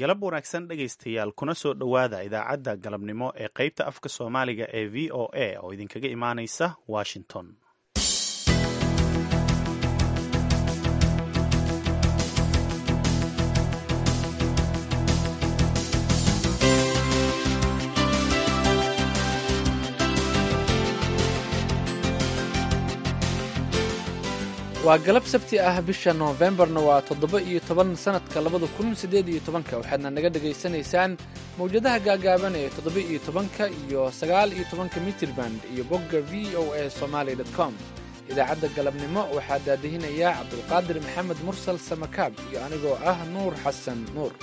galab wanaagsan dhegaystayaal kuna soo dhowaada idaacadda galabnimo ee qaybta afka soomaaliga ee v o a oo idinkaga imaanaysa washington waa galab sabti ah bisha noofembarna waa toddoba iyo toban sannadka labada kun siddeed iyo tobanka waxaadna naga dhegaysanaysaan mawjadaha gaagaaban ee toddoba iyo tobanka iyo sagaal iyo tobanka mitrirband iyo bogga v o a somaali dot com idaacadda galabnimo waxaa daadihinayaa cabdulqaadir maxamed mursal samakaab iyo anigoo ah nuur xasan nuur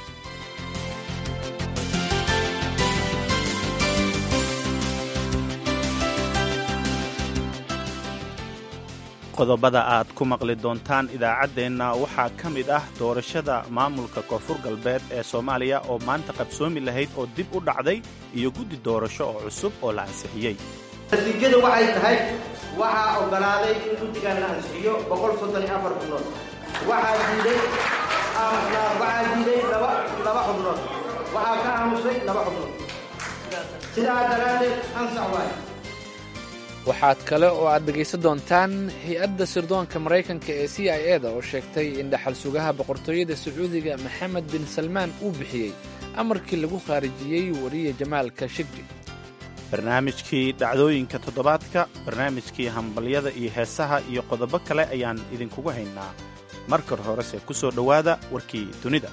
qodobada aad ku maqli doontaan idaacaddeenna waxaa ka mid ah doorashada maamulka koonfur galbeed ee soomaaliya oo maanta qabsoomi lahayd oo dib u dhacday iyo guddi doorasho oo cusub oo la ansixiyey natiijadu waxay tahay waxaa oggolaaday in guddigan la ansixiyo xubnood waxaa diiday waxaa diiday laba xubnood waxaa ka aamusay laba xubnood sidaa daraaddeed ansax waay waxaad kale oo aad dhegaysan doontaan hay-adda sirdoonka maraykanka ee c i e da oo sheegtay in dhaxal sugaha boqortooyada sacuudiga maxamed bin salmaan uu bixiyey amarkii lagu khaarijiyey wariye jamaalka shigri barnaamijkii dhacdooyinka toddobaadka barnaamijkii hambalyada iyo heesaha iyo qodobo kale ayaan idinkugu haynaa markar horese ku soo dhowaada warkii dunida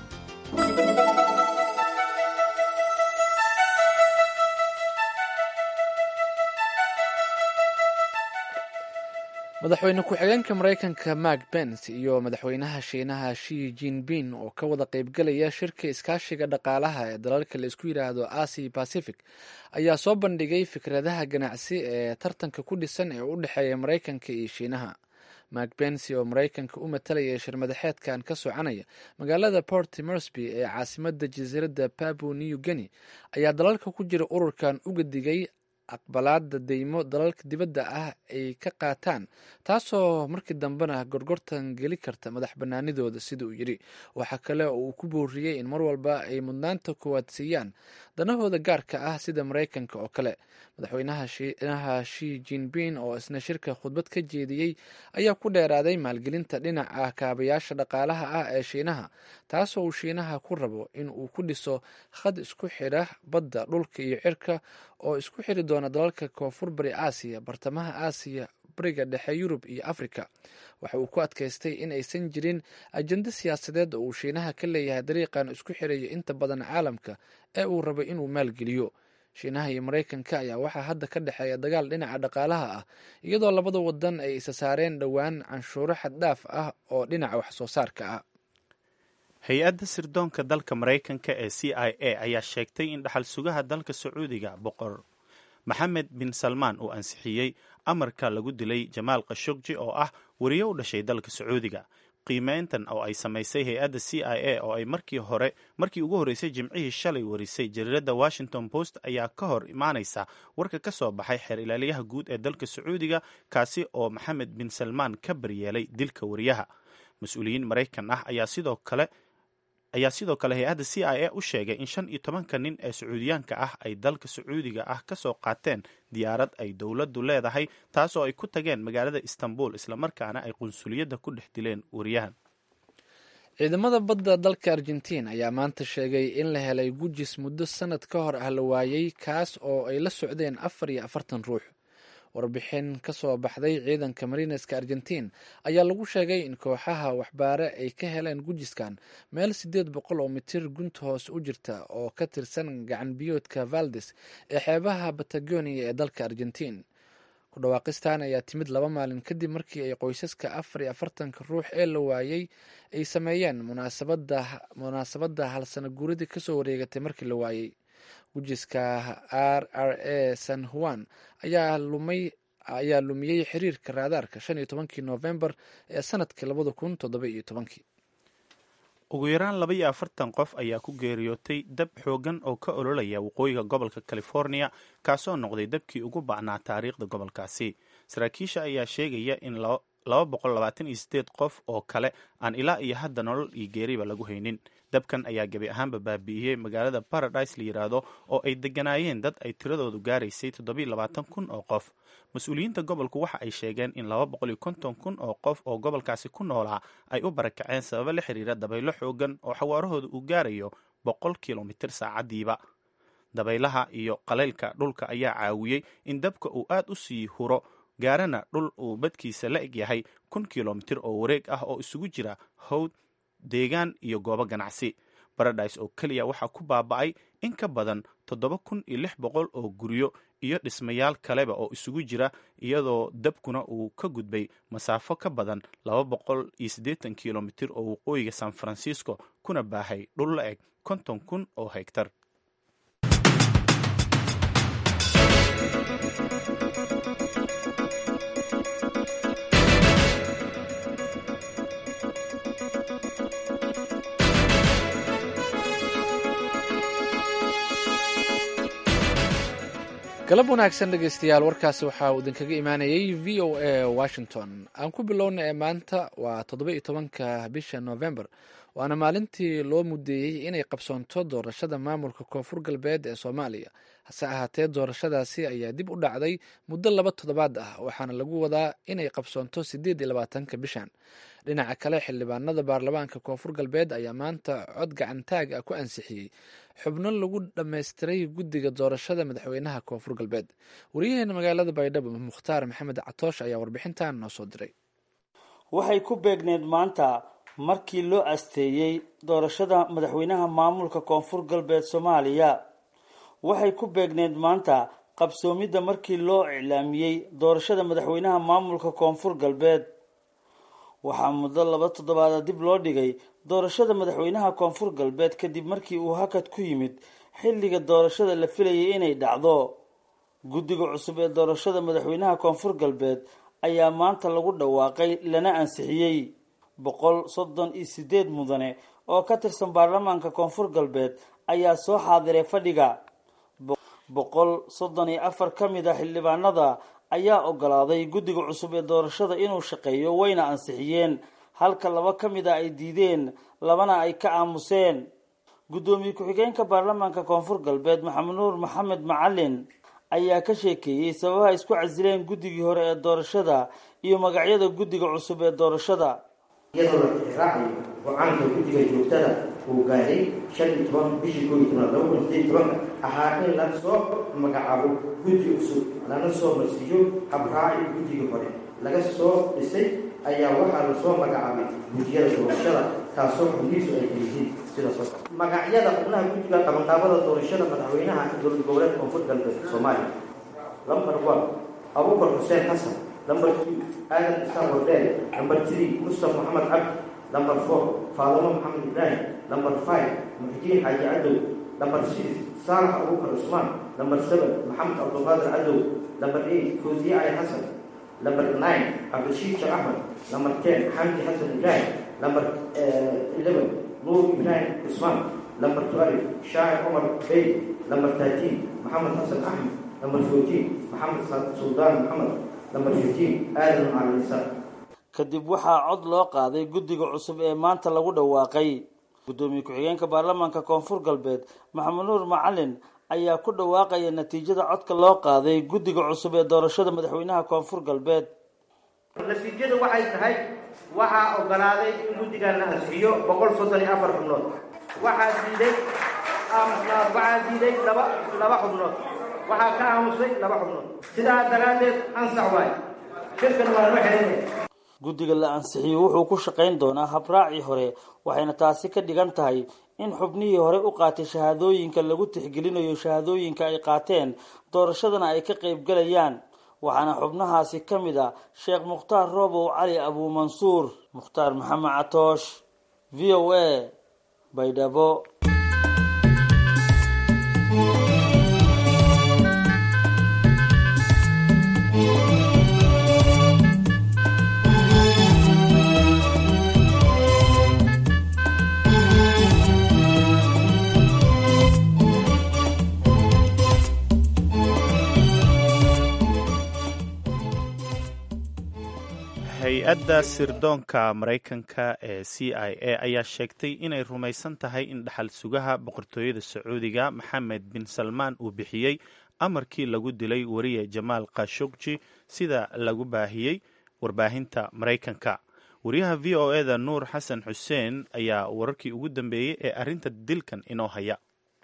madaxweyne ku-xigeenka maraykanka mark bens iyo madaxweynaha shiinaha shi jinping oo ka wada qaybgelaya shirka iskaashiga dhaqaalaha ee dalalka la isku yidhaahdo asia pacific ayaa soo bandhigay fikradaha ganacsi ee tartanka ku dhisan ee u dhexeeya maraykanka iyo shiinaha mark bensi oo maraykanka u matalaya shirmadaxeedkan ka soconaya magaalada port morsby ee caasimada jasiiradda pabu new guinea ayaa dalalka ku jira ururkan uga digay aqbalaada deymo dalalka dibadda ah ay ka qaataan taasoo markii dambena gorgortan geli karta madax banaanidooda sida uu yidhi waxaa kale oo uu ku booriyey in mar walba ay mudnaanta koowaad siiyaan danahooda gaarka ah sida maraykanka oo kale madaxweynaha shiinaha shi jinping oo isna shirka khudbad ka jeediyey ayaa ku dheeraaday maalgelinta dhinaca kaabayaasha dhaqaalaha ah ee shiinaha taasoo uu shiinaha ku rabo in uu ku dhiso khad isku xidha badda dhulka iyo cirka oo isku xiri doona dalalka koonfur bari aasiya bartamaha aasiya bariga dhexe yurub iyo afrika waxa uu ku adkaystay in aysan jirin ajendo siyaasadeed oo uu shiinaha ka leeyahay dariiqan isku xiraya inta badan caalamka ee uu rabo inuu maalgeliyo shiinaha iyo maraykanka ayaa waxaa hadda ka dhexeeya dagaal dhinaca dhaqaalaha ah iyadoo labada wadan ay isa saareen dhowaan canshuuro xaddhaaf ah oo dhinaca wax soo saarka ah hay-adda sirdoonka dalka maraykanka ee c i a ayaa sheegtay in dhaxal sugaha dalka sacuudiga boqor maxamed bin salmaan uu ansixiyey amarka lagu dilay jamaal khashogji oo ah wariye u dhashay dalka sacuudiga qiimeyntan oo ay samaysay hay-adda c i a oo ay markii hore markii ugu horreysay jimcihii shalay warisay jariiradda washington post ayaa ka hor imaanaysa warka ka soo baxay xeer ilaaliyaha guud ee dalka sacuudiga kaasi oo maxamed bin salmaan ka baryeelay dilka wariyaha mas-uuliyiin maraykan ah ayaa sidoo kale ayaa sidoo kale hay-adda c i a u sheegay in shan iyo tobanka nin ee sacuudiyaanka ah ay dalka sacuudiga ah ka soo qaateen diyaarad ay dowladdu leedahay taasoo ay ku tageen magaalada istanbul islamarkaana ay qunsuliyadda ku dhex dileen wariyahan ciidamada badda dalka argentiin ayaa maanta sheegay in la helay gujis muddo sanad ka hor ah la waayey kaas oo ay la socdeen afar iyo afartan ruux warbixin ka soo baxday ciidanka marineska argentiin ayaa lagu sheegay in kooxaha waxbaare ay ka heleen gujiskan meel siddeed boqol oo mitir gunta hoos u jirta oo ka tirsan gacan biyoodka valdes ee xeebaha batagonia ee dalka argentiin ku dhawaaqistan ayaa timid laba maalin kadib markii ay qoysaska afar iyo afartanka ruux ee la waayey ay sameeyeen munaasabadda halsana guuradii kasoo wareegatay markii la waayey gujiska r r a san juan ayaa lumay ayaa lumiyey xiriirka raadaarka shan iyo tobankii noofembar ee sanadkii labada kun toddoba iyo tobankii ugu yaraan laba iyo afartan qof ayaa ku geeriyootay dab xoogan oo ka ololaya waqooyiga gobolka california kaasoo noqday dabkii ugu bacnaa taariikhda gobolkaasi saraakiisha ayaa sheegaya in qof oo kale aan ilaa iyo hadda nolol iyo geeriba lagu haynin dabkan ayaa gebi ahaanba baabi'iyey magaalada paradise la yidhaahdo oo ay deganaayeen dad ay tiradoodu gaaraysay kun oo qof mas-uuliyiinta gobolku waxa ay sheegeen in kun oo qof oo gobolkaasi ku noolaa ay u barakaceen sababo la xiriira dabaylo xoogan oo xawaarahooda uu gaarayo boqol kilomitir saacadiiba dabaylaha iyo qalaylka dhulka ayaa caawiyey in dabka uu aad u sii huro gaarana dhul uu badkiisa la eg yahay kun kilomitir oo wareeg ah oo isugu jira howd deegaan iyo goobo ganacsi baradise oo keliya waxaa ku baaba'ay in ka badan toddoba kun iyo lix boqol oo guryo iyo dhismayaal kaleba oo isugu jira iyadoo dabkuna uu ka gudbay masaafo ka badan laba boqol iyo siddeetan kilomitir oo waqooyiga san francisco kuna baahay dhul la eg konton kun oo hegtar galab wanaagsan dhegeystayaal warkaasi waxaa uu idinkaga imaanayay v o a washington aan ku bilowna ee maanta waa toddoba iyo tobanka bisha november waana maalintii loo mudeeyey inay qabsoonto doorashada maamulka koonfur galbeed ee soomaaliya hase ahaatee doorashadaasi ayaa dib u dhacday muddo laba toddobaad ah waxaana lagu wadaa inay qabsoonto sideed iyo labaatanka bishan dhinaca kale xildhibaanada baarlamaanka koonfur galbeed ayaa maanta cod gacantaag ah ku ansixiyey xubno lagu dhammaystiray guddiga doorashada madaxweynaha koonfur galbeed wariyaheena magaalada baydhabo mukhtaar maxamed catoosh ayaa warbixintan noo soo diray waxay ku beegneed maanta markii loo asteeyey doorashada madaxweynaha maamulka koonfur galbeed soomaaliya waxay ku beegneed maanta qabsoomidda markii loo iclaamiyey doorashada madaxweynaha maamulka koonfur galbeed waxaa muddo laba toddobaada dib loo dhigay doorashada madaxweynaha koonfur galbeed kadib markii uu hakad ku yimid xilliga doorashada la filayay inay dhacdo guddiga cusub ee doorashada madaxweynaha koonfur galbeed ayaa maanta lagu dhawaaqay lana ansixiyey boqol soddon iyo sideed mudane oo ka tirsan baarlamaanka koonfur galbeed ayaa soo xaadiray fadhiga boqol soddon iyo afar ka mid a xildhibaanada ayaa ogolaaday guddiga cusub ee doorashada inuu shaqeeyo wayna ansixiyeen halka laba ka mid a ay diideen labana ay ka aamuseen guddoomiye ku-xigeenka baarlamaanka koonfur galbeed maxamed nuur maxamed macalin ayaa ka sheekeeyey sababaha isku casileen guddigii hore ee doorashada iyo magacyada guddiga cusub ee doorashada iyadoo la tixraacayo go-aanka guddiga joogtada uu gaaray shan iyo toban bishii koo iyo tobnaad laba kun sideed tobanka ahaa in la soo magacaabo guddi cusub lana soo marsiiyo habraaci guddigii hore laga soo dhisay ayaa waxaa lasoo magacaabay guddiyada doorashada taasoo xubnihiisu ay yihiin sida soo magacyada xubnaha guddiga qabanqaabada doorashada madaxweynaha dowlad goboleed koonfur galbeed soomaaliya lambar one abubakar xuseen xasan number two aadan isaan wardeel number three mustafa maxamed cabdi number four faadamo maxamed ibraahim number five muxidiin xaaji cadow number six saalax abubakar cusmaan number seven maxamed cabdulqaadir cadow number eight fawziye cali xasan number nine cabdishiid sheekh axmed number ten xamdi xasan ibraahim number eleven nuur ibraahim cusmaan number twelve shaacir cumar bey number thirteen maxamed xasan axmed number fourteen maxamed suldaan maxamed kadib waxaa cod loo qaaday guddiga cusub ee maanta lagu dhawaaqay guddoomiye ku-xigeenka baarlamaanka koonfur galbeed maxamed nuur macalin ayaa ku dhawaaqaya natiijada codka loo qaaday guddiga cusub ee doorashada madaxweynaha koonfur galbeed natiijadu waxay tahay waxaa ogolaaday in guddigan la ansixiyo boqol soddon iyo afar xubnood waxaa diiday waxaa diiday laba laba xubnood waxaa ka aamusay laba xubnood sidaa daraaddeed ansax waay shirkan waa loo xelinaya guddiga la ansixiyey wuxuu ku shaqayn doonaa habraacii hore waxayna taasi ka dhigan tahay in xubnihii hore u qaatay shahaadooyinka lagu tixgelinayo shahaadooyinka ay qaateen doorashadana ay ka qaybgalayaan waxaana xubnahaasi ka mid ah sheekh mukhtaar roobow cali abuumansuur mukhtaar maxamed catoosh v o a baydhabo hay-adda sirdoonka maraykanka ee c i a ayaa sheegtay inay rumaysan tahay in dhaxal sugaha boqortooyada sacuudiga maxamed bin salmaan uu bixiyey amarkii lagu dilay wariye jamaal khashogji sida lagu baahiyey warbaahinta maraykanka wariyaha v o e da nuur xasan xuseen ayaa wararkii ugu dambeeyey ee arrinta dilkan inoo haya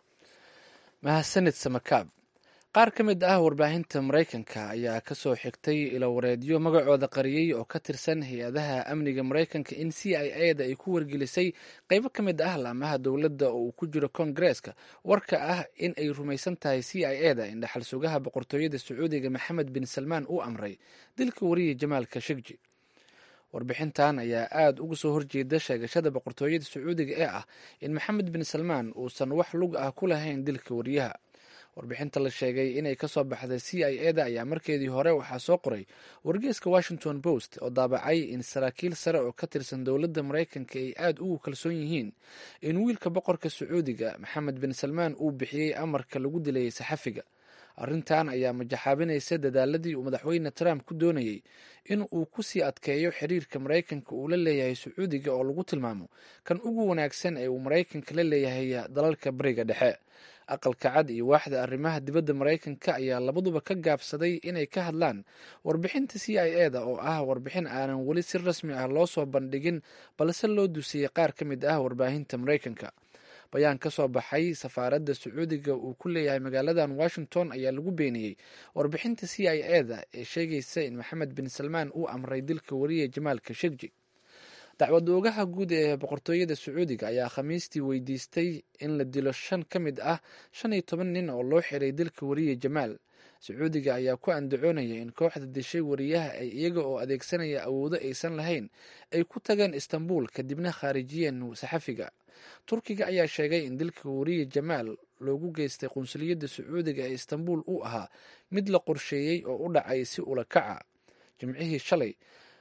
mahadsanid samakaab qaar ka mid ah warbaahinta maraykanka ayaa kasoo xigtay ilowareedyo magacooda qariyey oo ka tirsan hay-adaha amniga maraykanka in c i a da ay ku wargelisay qeybo ka mid ah laamaha dowladda oo uu ku jiro kongareeska warka ah in ay rumaysan tahay c i a da in dhaxal sugaha boqortooyada sacuudiga maxamed bin salmaan uu amray dilka wariye jamaal khashogji warbixintan ayaa aada uga soo horjeeda sheegashada boqortooyada sacuudiga ee ah in maxamed bin salmaan uusan wax lug ah ku lahayn dilka wariyaha warbixinta la sheegay inay kasoo baxday c i a da ayaa markeedii hore waxaa soo qoray wargeeska washington post oo daabacay in saraakiil sare oo ka tirsan dowladda maraykanka ay aada ugu kalsoon yihiin in wiilka boqorka sacuudiga maxamed bin salmaan uu bixiyey amarka lagu dilayay saxafiga arrintan ayaa majaxaabinaysa dadaaladii uu madaxweyne trump ku doonayey in uu kusii adkeeyo xiriirka maraykanka uu la leeyahay sacuudiga oo lagu tilmaamo kan ugu wanaagsan ee uu maraykanka la leeyahay dalalka bariga dhexe aqalka cad iyo waaxda arrimaha dibadda maraykanka ayaa labaduba ka gaabsaday inay ka hadlaan warbixinta c i a da oo ah warbixin aanan weli si rasmi ah loo soo bandhigin balse loo dusiyey qaar ka mid ah warbaahinta maraykanka bayaan ka soo baxay safaaradda sacuudiga uu ku leeyahay magaaladan washington ayaa lagu beeniyey warbixinta c i a da ee sheegaysa in maxamed bin salmaan uu amray dilka wariye jamaal khashogji dacwad oogaha guud ee boqortooyada sacuudiga ayaa khamiistii weydiistay in la dilo shan ka mid ah shan iyo toban nin oo loo xiray dilka wariye jamaal sacuudiga ayaa ku andacoonaya in kooxda dishay wariyaha ay iyaga oo adeegsanaya awoodo aysan lahayn ay ku tageen istanbul kadibna khaarijiyeen saxafiga turkiga ayaa sheegay in dilka wariye jamaal loogu geystay qunsuliyadda sacuudiga ee istanbul uu ahaa mid la qorsheeyey oo u dhacay si ula kaca jimcihii shalay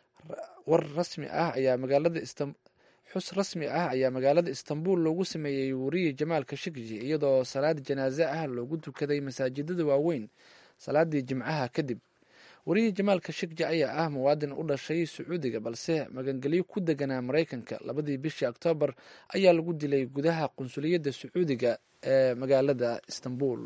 war rasmi ah ayaa magaalada xus rasmi ah ayaa magaalada istanbul loogu sameeyey wariye jamaal khashogji iyadoo salaad janaaze ah loogu tukaday masaajidada waaweyn salaadii jimcaha kadib wariye jamaal khashogji ayaa ah muwaadin u dhashay sacuudiga balse magangelyo ku deganaa maraykanka labadii bishii oktoobar ayaa lagu dilay gudaha qunsuliyadda sacuudiga ee magaalada istanbul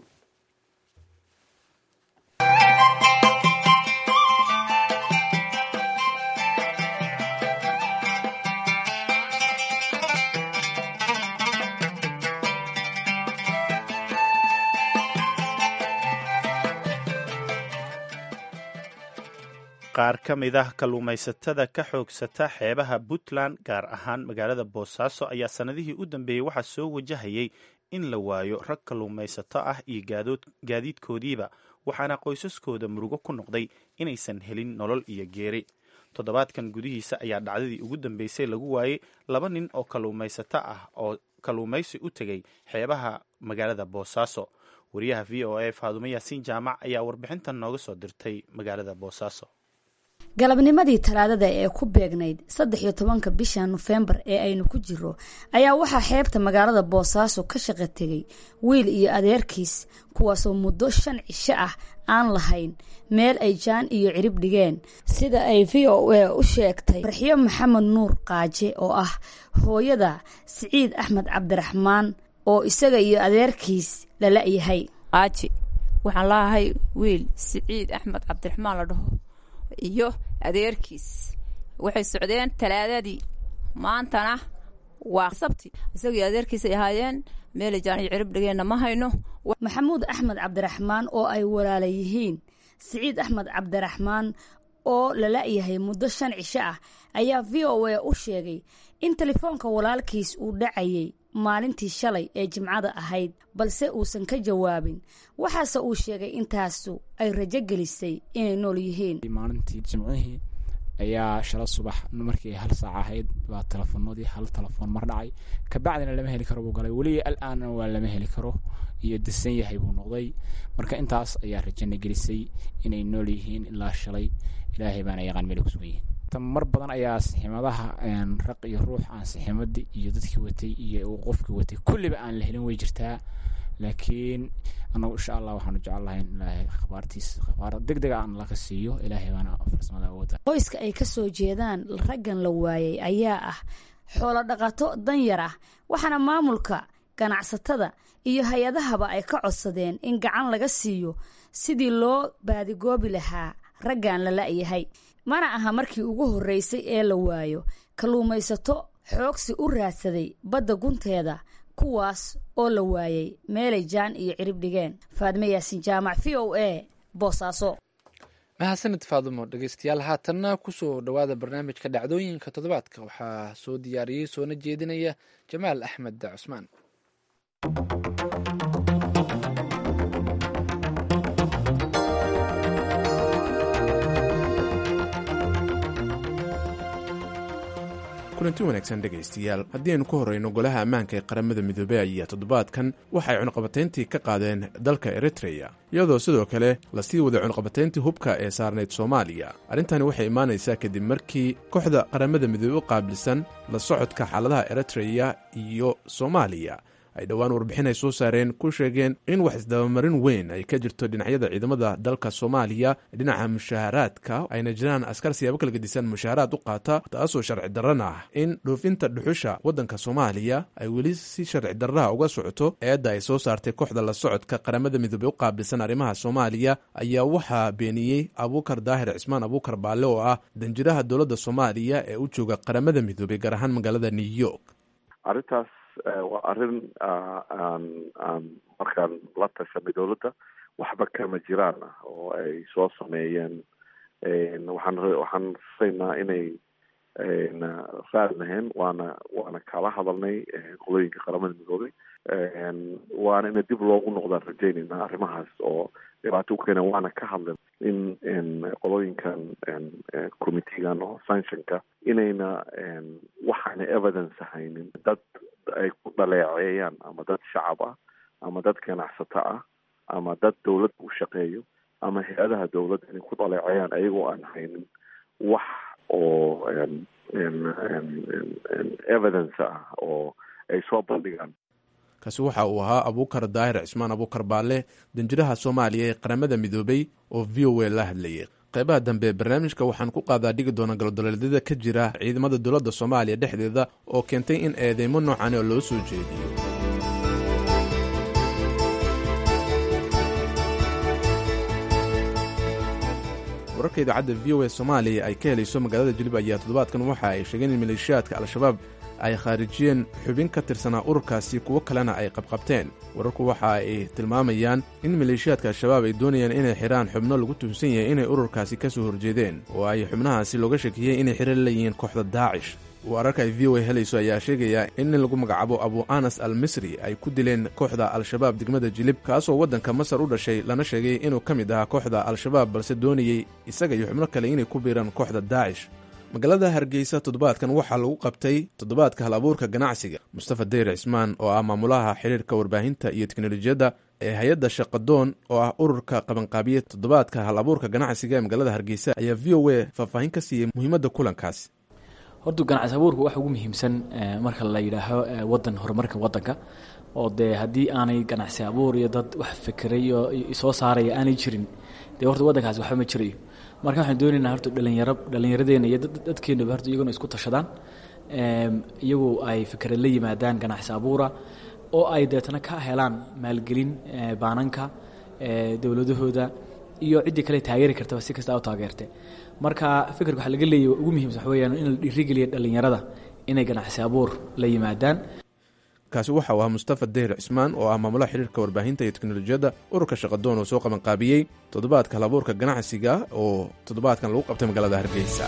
qaar ka mid ah kalluumaysatada ka xoogsata xeebaha puntland gaar ahaan magaalada boosaaso ayaa sannadihii u dambeeyey waxaa soo wajahayay in la waayo rag kalluumaysato ah iyo gaadiidkoodiiba waxaana qoysaskooda murugo ku noqday inaysan helin nolol iyo geeri toddobaadkan gudihiisa ayaa dhacdadii ugu dambeysay lagu waayey laba nin oo kalluumaysato ah oo kalluumaysi u tegay xeebaha magaalada boosaaso wariyaha v o a faadumo yaasiin jaamac ayaa warbixintan nooga soo dirtay magaalada boosaaso galabnimadii talaadada ee ku beegnayd saddex iyo tobanka bisha nofembar ee aynu ku jiro ayaa waxaa xeebta magaalada boosaaso ka shaqo tegay wiil iyo adeerkiis kuwaasoo muddo shan cisho ah aan lahayn meel ay jaan iyo cirib dhigeen sida ay v o a u sheegtay farxiyo maxamed nuur qaaje oo ah hooyada siciid axmed cabdiraxmaan oo isaga iyo adeerkiis lala yahay qaaji waxaan laahay wiil siciid axmed cabdiraxmaan la dhaho iyo adeerkiis waxay socdeen talaadadii maantana waa sabti isagii adeerkiisay ahaayeen meelay jaaniyo cirib dhigeenna ma hayno maxamuud axmed cabdiraxmaan oo ay walaala yihiin siciid axmed cabdiraxmaan oo lala yahay muddo shan cisho ah ayaa v o a u sheegay in telefoonka walaalkiis uu dhacayay maalintii shalay ee jimcada ahayd balse uusan ka jawaabin waxaase uu sheegay intaasu ay rajo gelisay inay nool yihiin maalintii jimcihii ayaa shala subax markii hal saac ahayd baa telefoonadii hal telefoon mar dhacay kabacdina lama heli karo buu galay weli al-aanna waa lama heli karo iyo disan yahay buu noqday marka intaas ayaa rajana gelisay inay nool yihiin ilaa shalay ilaahay baana yaqaan meel kusugan yihiin mar badan ayaa siximadaha raq iyo ruux aan siximadii iyo dadkii watay iyo qofkii watay kulliba aan la helin way jirtaa laakiin anagu insha allah waxaanu jecel lahay in ilaahay akhbaartiis akhbaar deg dega aan laka siiyo ilaahay baana farsamada awooda qoyska ay ka soo jeedaan raggan la waayay ayaa ah xoolo dhaqato danyar ah waxaana maamulka ganacsatada iyo hay-adahaba ay ka codsadeen in gacan laga siiyo sidii loo baadigoobi lahaa raggan la la'yahay mana aha markii ugu horreysay ee la waayo kalluumaysato xoogsi u raadsaday badda gunteeda kuwaas oo la waayay meelay jaan iyo cirib dhigeen faadme yaasin jaamac v o a boosaaso mahadsanid faadumo dhegeystayaal haatanna kusoo dhowaada barnaamijka dhacdooyinka toddobaadka waxaa soo diyaariyey soona jeedinaya jamaal axmed cusmaan kulanti wanaagsan dhegaystayaal haddii aynu ku horrayno golaha ammaanka ee qaramada midoobey ayaa toddobaadkan waxay cunaqabatayntii ka qaadeen dalka eritreya iyadoo sidoo kale lasii waday cunaqabatayntii hubka ee saarnayd soomaaliya arrintani waxay imaanaysaa kadib markii kooxda qaramada midoobey u qaabilsan la socodka xaaladaha eritreya iyo soomaaliya ay dhowaan warbixin ay soo saareen ku sheegeen in wax isdabamarin weyn ay ka jirto dhinacyada ciidamada dalka soomaaliya dhinaca mushaaharaadka ayna jiraan askar siyaabo kala gedisan mushaaharaad u qaata taasoo sharci darrana ah in dhoofinta dhuxusha waddanka soomaaliya ay weli si sharci darraha uga socoto eedda ay soo saartay kooxda la socodka qaramada midoobey u qaabilsan arrimaha soomaaliya ayaa waxaa beeniyey abuukar daahir cismaan abuukar baalle oo ah danjiraha dowladda soomaaliya ee u jooga qaramada midoobey gaar ahaan magaalada new york arrintaas waa arrin aan aan markaan la tashanay dowladda waxba kama jiraan ah oo ay soo sameeyeen waxaan waxaan rasaynaa inay raad lahayn waana waana kala hadalnay qolooyinka qaramada midoobay waana ina dib loogu noqdaan rajaynayna arrimahaas oo dhibaato u keena waana ka hadlen in qolooyinkan committeegan oo sanctionka inayna waxaana evidence haynin dad ay ku dhaleeceeyaan ama dad shacab ah ama dad ganacsato ah ama dad dowladda u shaqeeyo ama hay-adaha dowladda inay ku dhaleeceeyaan ayagoo aan haynin wax oo evidence ah oo ay soo bandhigaan kaasi waxa uu ahaa abuukar daahir cismaan abuukar baalle danjiraha soomaaliya ee qaramada midoobey oo v o a la hadlayay qaybaha dambe barnaamijka waxaan ku qaadaa dhigi doona galodoleedyada ka jira ciidamada dowladda soomaaliya dhexdeeda oo keentay in eedeymo noocan oo loo soo jeediyo wararka idaacadda v o a soomaaliya ay ka helayso magaalada jilib ayaa toddobaadkan waxa ay sheegeen in maleeshiyaadka al-shabaab ay khaarijiyeen xubin ka tirsanaa ururkaasi kuwo kalena ay qabqabteen wararku waxa ay tilmaamayaan in maleeshiyaadka al-shabaab ay doonayaan inay xidhaan xubno lagu tuhunsan yahay inay ururkaasi ka soo horjeedeen oo ay xubnahaasi looga shakiyey inay xidhan leeyihiin kooxda daacish wararka ay v o a helayso ayaa sheegaya in nin lagu magacaabo abu anas al misri ay ku dileen kooxda al-shabaab degmada jilib kaasoo waddanka masar u dhashay lana sheegay inuu ka mid ahaa kooxda al-shabaab balse doonayey isaga iyo xubno kale inay ku biiraan kooxda daacish magaalada hargeysa toddobaadkan waxaa lagu qabtay toddobaadka hal abuurka ganacsiga mustafa dayr cismaan oo ah maamulaha xiriirka warbaahinta iyo teknolojiyadda ee hay-adda shaqadoon oo ah ururka qabanqaabiye toddobaadka hal abuurka ganacsiga ee magaalada hargeysa ayaa v o a faahfaahin ka siiyey muhiimadda kulankaasi horta ganacsi abuurka waxa ugu muhiimsan marka la yidhaaho wadan horumarka wadanka oo dee haddii aanay ganacsi abuur iyo dad wax fikiray oo soo saaraya aanay jirin dee horta waddankaasi waxba ma jirayo marka waxaan doonaynaa horta dhalinyaro dhallinyaradeena iyo dadkeenaba horta iyaguna isku tashadaan iyagu ay fikra la yimaadaan ganacsi abuura oo ay deetana ka helaan maalgelin baananka dowladahooda iyo ciddii kale taageeri kartaba si kasta u taageerte marka fikirka waxaa laga leeyahy ugu muhiimsan waxa weyaan in la dhiirigeliya dhallinyarada inay ganacsi abuur la yimaadaan kaasi waxa uu ahaa mustafa dayr cismaan oo ah maamulaha xiriirka warbaahinta iyo teknolojiyadda ururka shaqadoon oo soo qabanqaabiyey toddobaadka halabuurka ganacsiga oo toddobaadkan lagu qabtay magaalada hargeysa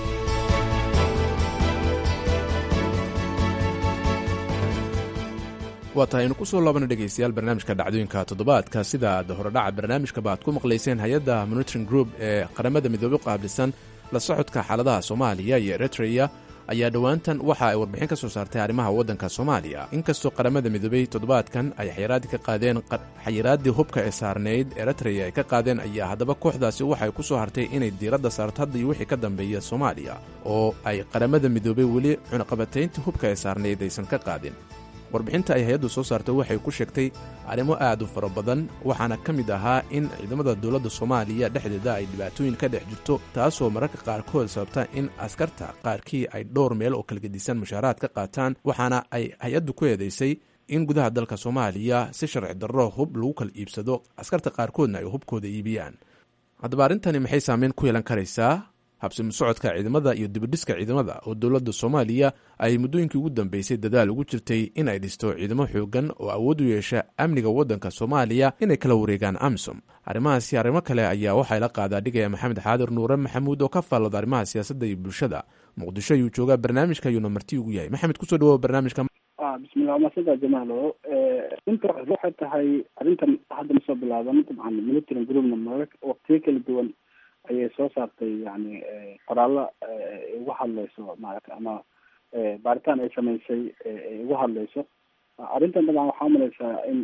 waa tahay aynu ku soo laabana dhegaystayaal barnaamijka dhacdooyinka toddobaadka sida aad horedhaca barnaamijkaba aad ku maqlayseen hay-adda monitoring group ee qaramada midoobe qaabilsan la socodka xaaladaha soomaaliya iyo eritreya ayaa dhowaantan waxa ay warbixin ka soo saartay arrimaha waddanka soomaaliya inkastoo qaramada midoobey toddobaadkan ay xayiraadii ka qaadeen xayiraaddii hubka ee saarnayd eritreya ay ka qaadeen ayaa haddaba kooxdaasi waxay ku soo hartay inay diiradda saarto hadda iyo wixii ka dambeeya soomaaliya oo ay qaramada midoobey weli cunaqabatayntii hubka ee saarnayd aysan ka qaadin warbixinta ay hay-addu soo saartay waxay ku sheegtay arrimo aad u fara badan waxaana ka mid ahaa in ciidamada dowladda soomaaliya dhexdeeda ay dhibaatooyin ka dhex jirto taasoo mararka qaarkood sababta in askarta qaarkii ay dhowr meel oo kala gedisan mushaaraad ka qaataan waxaana ay hay-addu ku eedaysay in gudaha dalka soomaaliya si sharci darro hub lagu kala iibsado askarta qaarkoodna ay hubkooda iibiyaan haddaba arrintani maxay saameyn ku yeelan karaysaa habsimi socodka ciidamada iyo dibidhiska ciidamada oo dowladda soomaaliya ay muddooyinkii ugu dambeysay dadaal ugu jirtay in ay dhisto ciidamo xoogan oo awood u yeesha amniga waddanka soomaaliya inay kala wareegaan amisom arrimahaasi arrimo kale ayaa waxaa la qaadaa dhigaya maxamed xaadir nuure maxamuud oo ka faallada arrimaha siyaasadda iyo bulshada muqdisho ayuu joogaa barnaamijka ayuuna marti ugu yahay maxamed kusoo dhawoa barnaamijka bismillah masada jamaalo inta waxay tahay arrintan hadda masoo bilaaban dabcan military groupna mara waqtiyo kala duwan ayay soo saartay yani qoraallo ugu hadleyso maarata ama baaritaan ay samaysay ugu hadleyso arrintan dabcan waxaa umalaysaa in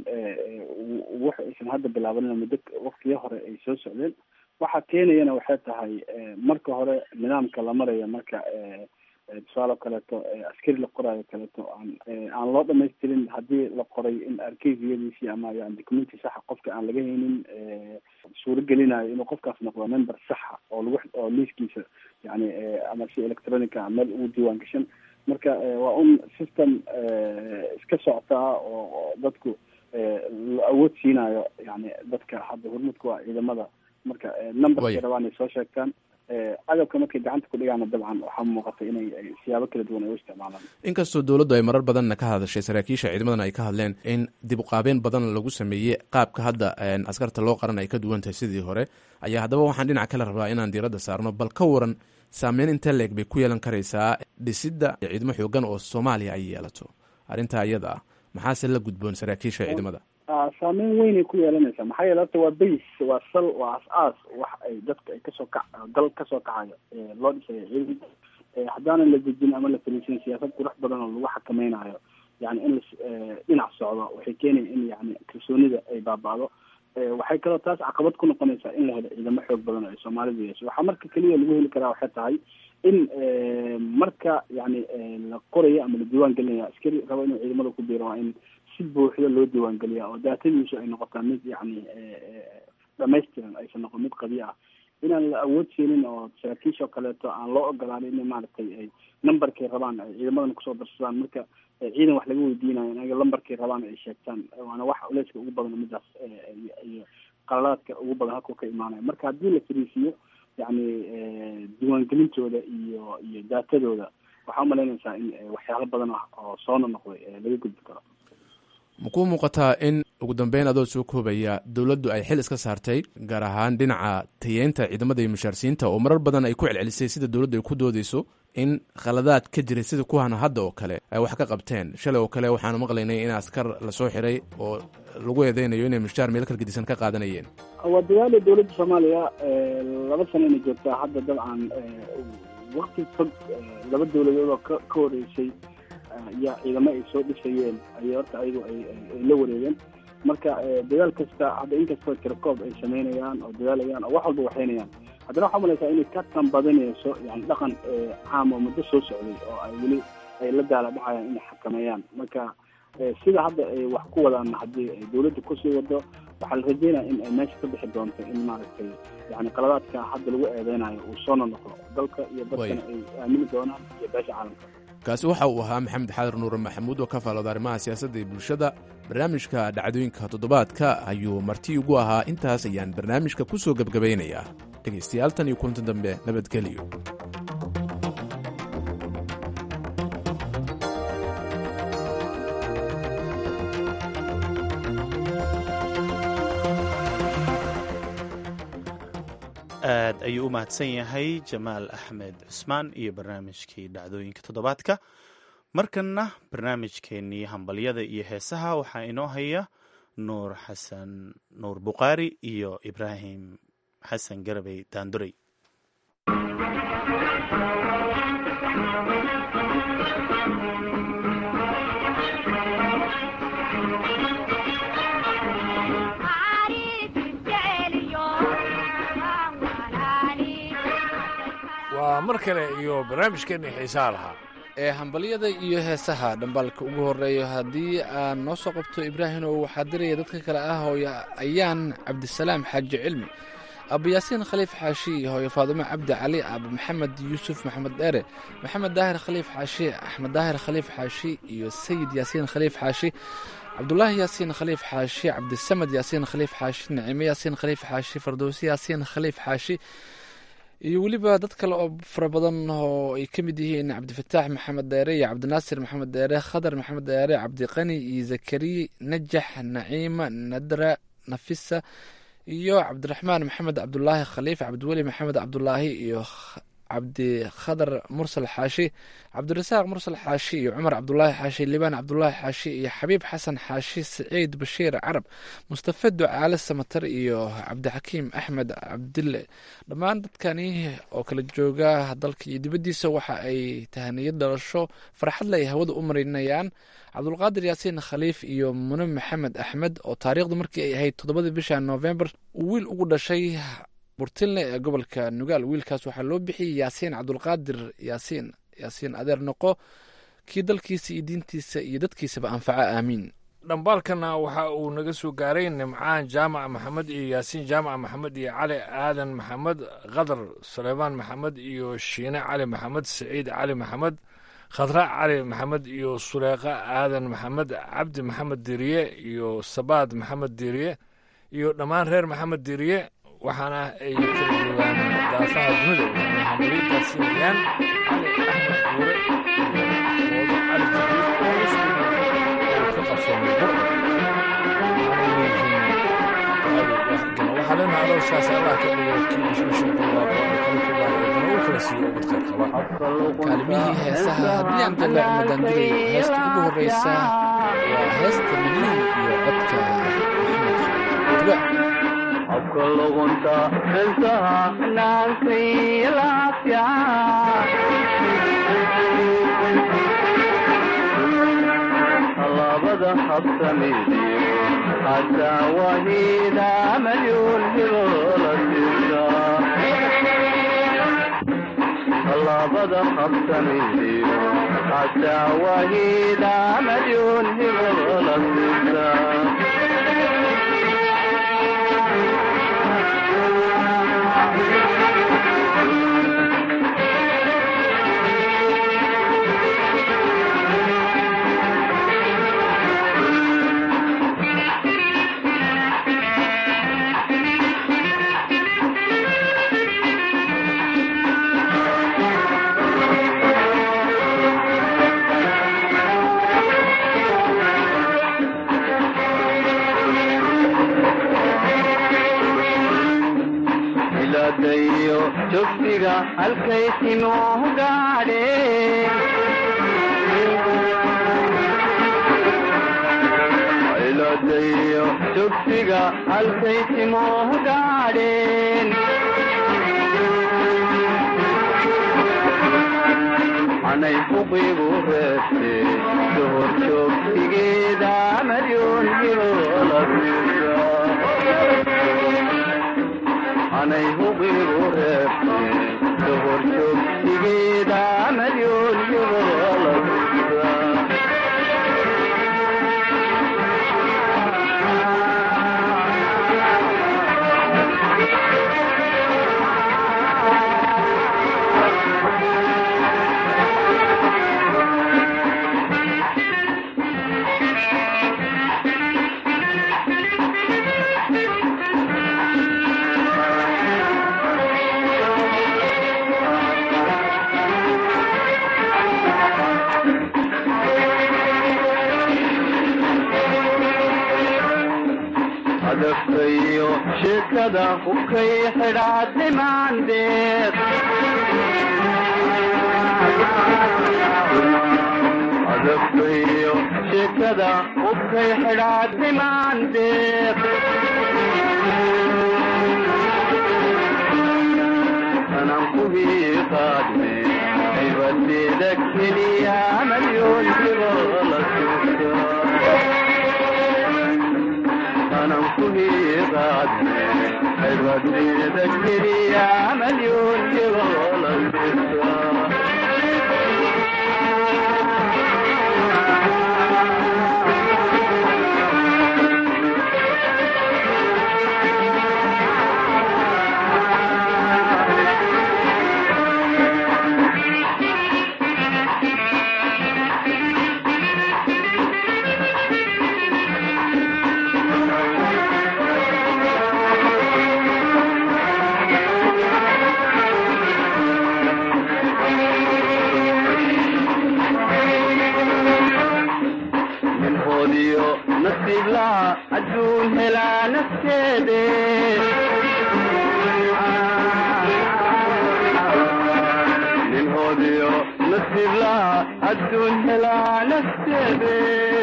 wax aysan hadda bilaabanin muddo waqtiyo hore ay soo socdeen waxa keenayana waxay tahay marka hore nidaamka la maraya marka tusaale kaleeto askari la qoraayo kaleeto aan aan loo dhamaystirin haddii la qoray in arkeyfiyadiisii ama yani documenti saxa qofka aan laga haynin suuro gelinayo inuu qofkaas noqdo member saxa oo lagu oo liiskiisa yani ama si electronica meel ugu diiwaan gashan marka waa un system iska socotaa oo dadku la awood siinayo yani dadka hadda hormuudka waa ciidamada marka numberkay rabaan ay soo sheegtaan agabka markay gacanta ku dhigaana dabcan waxaa muuqata inay siyaabo kala duwan ay u isticmaalaan inkastoo dowladdu ay marar badanna ka hadashay saraakiisha ciidamadana ay ka hadleen in dib uqaabeen badan lagu sameeyey qaabka hadda askarta loo qaran ay ka duwan tahay sidii hore ayaa haddaba waxaan dhinac kale rabaa inaan diiradda saarno bal ka waran saameyn intee leeg bay ku yeelan karaysaa dhisidda ciidamo xoogan oo soomaaliya ay yeelato arrintaa iyada ah maxaase la gudboon saraakiisha ciidamada saameyn weynay ku yeelanaysaa maxaa yeele horta waa base waa sal waa as-aas wax ay dadka ay kasoo kac dal kasoo kacayo loo dhisayo ciidanka haddaanan la dejin ama la fariisin siyaasad qurux badan oo lagu xakameynayo yani in la dhinac socdo waxay keenaya in yani kalsoonida ay baaba'do waxay kaloo taas caqabad ku noqonaysaa in la helo ciidamo xoog badan oo ay soomaalidu yeesho waxaa marka keliya lagu heli karaa waxay tahay in marka yani la qorayo ama la diiwaan gelinaya askari rabo inuu ciidamada ku biiro waa in si buuxda loo diiwaan geliya oo daatadiisu ay noqotaa mid yani dhamaystiran aysan noqon mid qabiya ah inaan la awood siinin oo saraakiisha oo kaleeto aan loo ogolaanin in maaragtay ay numberkay rabaan ay ciidamadan kusoo darsadaan marka ciidan wax laga weydiinayo inaga lambarkay rabaan ay sheegtaan waana wax culeyska ugu badan midaas iyo qalalaadka ugu badan halkuu ka imaanaya marka haddii la fariisiiyo yani diiwaangelintooda iyo iyo daatadooda waxaa umalaynaysaa in waxyaalo badan ah oo soona noqday laga gudbi karo ma kuu muuqataa in ugu dambeyn adoo soo koobaya dowladdu ay xil iska saartay gaar ahaan dhinaca tayeynta ciidamada iyo mushaarsiinta oo marar badan ay ku celcelisay sida dowladdu ay ku doodeyso in khaladaad ka jiray sida kuwan hadda oo kale ay wax ka qabteen shalay oo kale waxaanu maqlaynay in askar lasoo xiray oo lagu eedeynayo inay mushtaar meel kalgedisan ka qaadanayeen waa dadaala dowladda soomaaliya laba sano inay joogtaa hadda dabcan wakti fog laba dowladood oo ka ka horeysay ayaa ciidamo ay soo dhisayeen ayay horta ayagu ay ay la wareegeen marka dadaal kasta hadda inkastoo tirakoob ay sameynayaan oo dadaalayaan oo wax walba waxaynayaan haddana waxaa umalaysaa inay ka tanbadinayso yani dhaqan caam oo muddo soo socday oo ay weli ay la daala dhacayaan inay xakameeyaan marka sida hadda ay wax ku wadaan haddii ay dawladda kusii wado waxaa la rajeynaya in ay meesha ka bixi doonto in maaragtay yani qaladaadka hadda lagu eedeynayo uu soo nonoqdo dalka iyo dadkana ay aamini doonaan iyo beesha caalamka kaasi waxa uu ahaa maxamed xaadir nuure maxamuud oo ka faalooda arrimaha siyaasadda iyo bulshada barnaamijka dhacdooyinka toddobaadka ayuu marti ugu ahaa intaas ayaan barnaamijka ku soo gebgabaynayaa dhegaystayaal tan iyo kulanti dambe nabadgeliyo aad ayuu u mahadsan yahay jamaal axmed cusmaan iyo barnaamijkii dhacdooyinka toddobaadka markanna barnaamijkeennii hambalyada iyo heesaha waxaa inoo haya nuur xasan nuur bukhaari iyo ibraahim xasan garabey daandurey waa mar kale iyo barnaamijkeenii xiisaha lahaa ee hambalyada iyo heesaha dhambaalka ugu horeeyo haddii aan noo soo qabto ibraahimow waxaa diraya dadka kale ah hooyo ayaan cabdisalaam xaaji cilmi abu yaasiin khaliif xaashi iyo hooyo faadumo cabdi cali abu maxamed yuusuf maxamed dheere maxamed daahir khaliif xaashi axmed daahir khaliif xaashi iyo sayid yaasiin khaliif xaashi cabdulaahi yaasiin khaliif xaashi cabdisamad yaasiin khaliif xaashi nicimo yaasiin khaliif xaashi fardowsi yaasiin khaliif xaashi iyo weliba dad kale oo fara badan oo ay ka mid yihiin cabdifataax maxamed dheere iyo cabdinaasir maxamed dheere khadar maxamed dheere cabdiqani iyo zakariya najax naciima nadra nafisa iyo cabdiraxmaan maxamed cabdulaahi khaliif cabdiweli maxamed cabdulaahi iyo cabdi khadar mursal xaashi cabdirasaaq mursal xaashi iyo cumar cabdulaahi xaashi libaan cabdulaahi xaashi iyo xabiib xasan xaashi saciid bashiir carab mustafa ducaale samatar iyo cabdixakiim axmed cabdille dhammaan dadkani oo kala jooga dalka iyo dibaddiisa waxa ay tahaniyad dhalasho farxadle ay hawada u marinayaan cabdulqaadir yaasiin khaliif iyo mune maxamed axmed oo taariikhdu markii ay ahayd toddobadii bisha noofembar uu wiil ugu dhashay burtinle ee gobolka nugaal wiilkaas waxaa loo bixiyey yaasiin cabdulqaadir yaasiin yaasiin adeer noqo kii dalkiisa iyo diintiisa iyo dadkiisaba anfaca aamiin dhambaalkana waxa uu naga soo gaaray nimcaan jaamac maxamed iyo yaasiin jaamac maxamed iyo cali aadan maxamed khadar suleymaan maxamed iyo shiine cali maxamed saciid cali maxamed khadra cali maxamed iyo suleeqa aadan maxamed cabdi maxamed diriye iyo sabaad maxamed diriye iyo dhammaan reer maxamed diriye waxaana ay kala joogaan daafaha dunida waxaana hambaliyadaasiinayaan cali axmed guure iyo oodo cali jibriil oo iskugu oo ka qabsoomay bur waxaa leenahay alowsaas allah ka dhigo kii bishbisha barwaaqo ee kala kubaayadana uu kala siiyo ubad khayr qaba kaalmihii heesaha haddii aan dalac madandirayo heesta ugu horeysa waa heesta milyan iyo codka maxamed tuba habka luqunta heesaha naagtay laafya labada habsamidiyo hataa wahida malyuun hilola sisa labada habsamidiyo hataa wahida malyuun hilola sisa iladayo jogsiga halkay timuhu gaadheen iladayo jogsiga halkay timuhu gaadheen anay huqigu reebte dohor joogsigeeda maryun hirola anay huqigu reebte dohor joogsigeeda maryun hirola adaftayo sheekada hubkay xidhaadnimaandeed adaftayo sheekada hubkay xidhaadnimaandeed anan kuhii qaadne cibadeeda keliya malyoon jirola suusa anan kuhii qaadne cibadeeda keliya malyoon jirola suusa nafteede nin hodiyo nasiib laha adduun helaa nafteede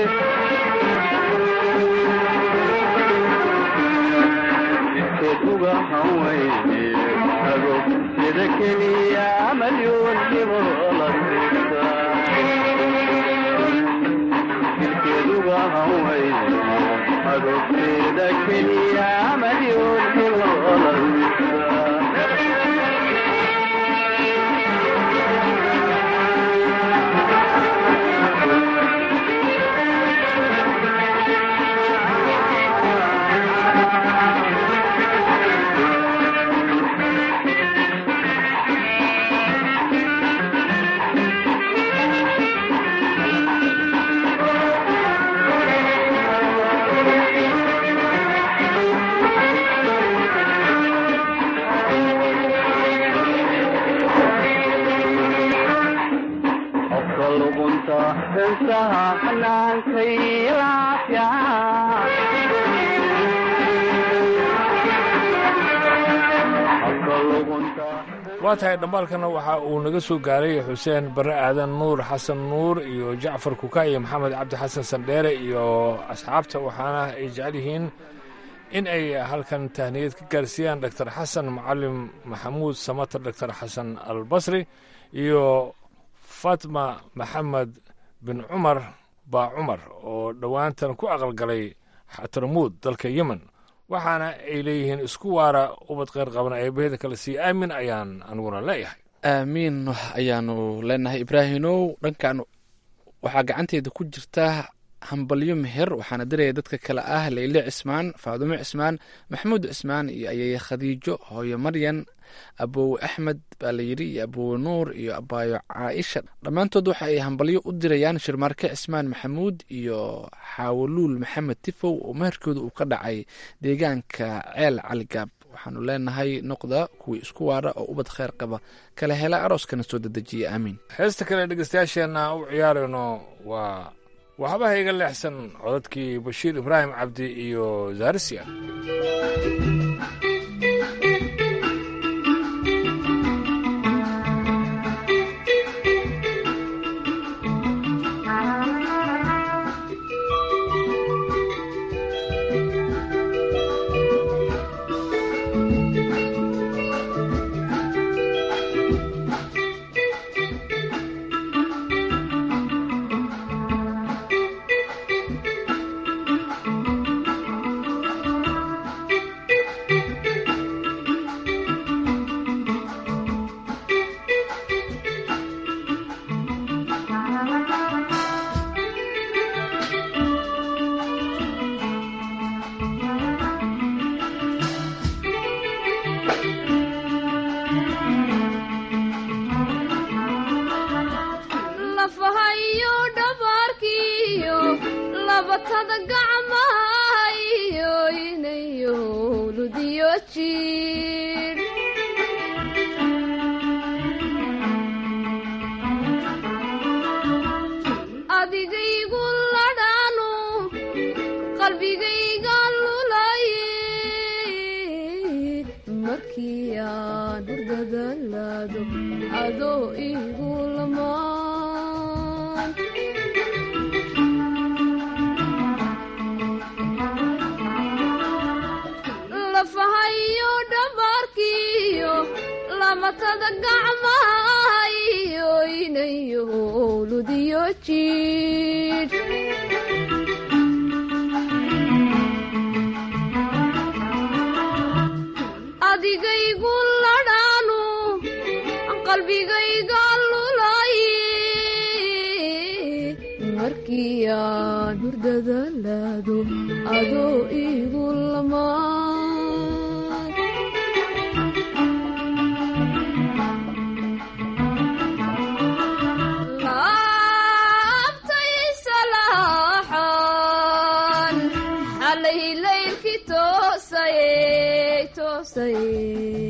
jidkeed uga hawayne ago sida keliya malyuun dhibo la siisa jidkeed uga hawayne ago sida keliya malyuun dhibo la siisa qofka luqunta heesaha xanaankay laafya qofka luqunta waa tahay dhambaalkana waxa uu naga soo gaaray xuseen bare aadan nuur xasan nuur iyo jacfar kuka iyo maxamed cabdi xasan sandheere iyo asxaabta waxaana ay jecel yihiin in ay halkan tahniyad ka gaarsiiyaan doctor xasan macalim maxamuud samater doctor xasan albasri iyo fatma maxamed bin cumar baa cumar oo dhowaantan ku aqalgalay xatarmuud dalka yemen waxaana ay leeyihiin isku waara ubad kheyr qabana eebaheda kale sii aamin ayaan aniguna leeyahay aamiin ayaanu leenahay ibraahimow dhankan waxaa gacanteeda ku jirta hambalyo meher waxaana diraya dadka kale ah leyle cismaan faadumo cismaan maxamuud cismaan iyo ayeye khadiijo hooyo maryan abowe axmed baa layidhi iyo abowe nuur iyo abaayo caaisha dhammaantood waxa ay hambalyo u dirayaan shirmaarke cismaan maxamuud iyo xaawoluul maxamed tifow oo meherkooda uu ka dhacay deegaanka ceel caligaab waxaanu leenahay noqda kuwii isku waara oo ubad kheyr qaba kala hela arooskana soo dedejiya aamiin heesta kale dhegeystayaasheenna u ciyaarayno waa waxbaha iga leexsan codadkii bashiir ibraahim cabdi iyo zaarisia lafahayo dhabaarkiyo labatada gacmahayo inayo ludiyo jiir adigaygu ladhaanu qalbigayga lulaye markii aan hurdadalaado adoo igu lamaan lafahayo dhabaarkiyo lamatada gacmahayo inayo ludiyo jiidh adigaygu ladhaanu qalbigayga lulaye markii aan hurdadalaado adoo igu lamaan laabtay salaaxan xalay laylkii toosayey toosayey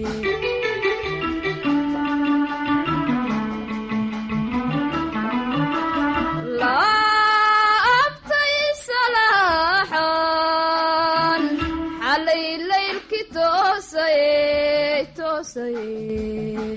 laabtay salaaxan xalay toosaye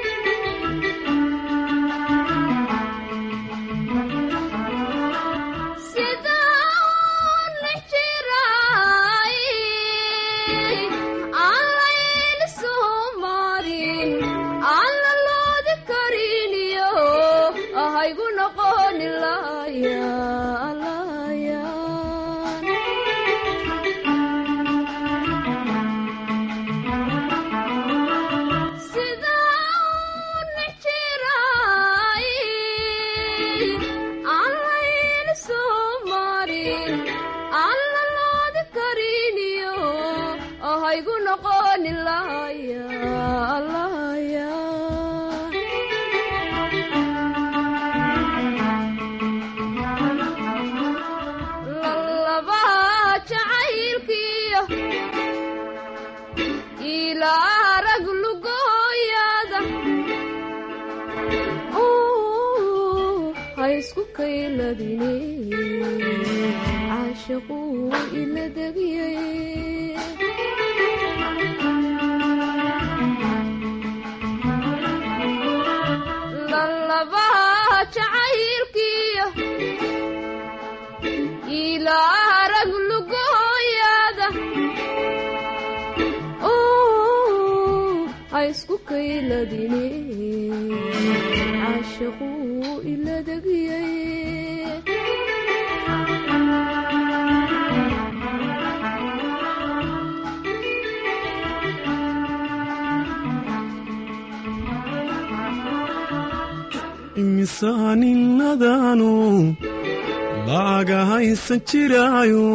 imisaaninnadaanu laaga haysan jiraayo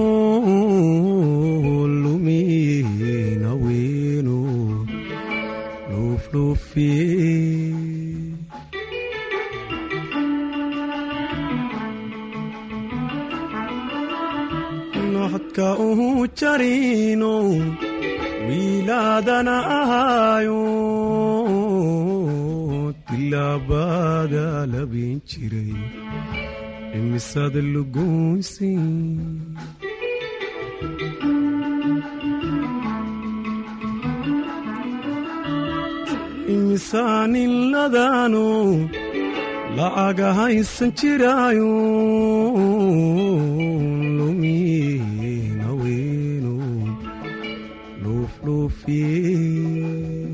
lumiina weenu luufluufiye noxodka uhu jarino wiilaadana ahaayo tilaabada labin jiray imisada lugoysi imisaaniladaanu la'aga haysan jiraayo lumiina weenu luufluufiye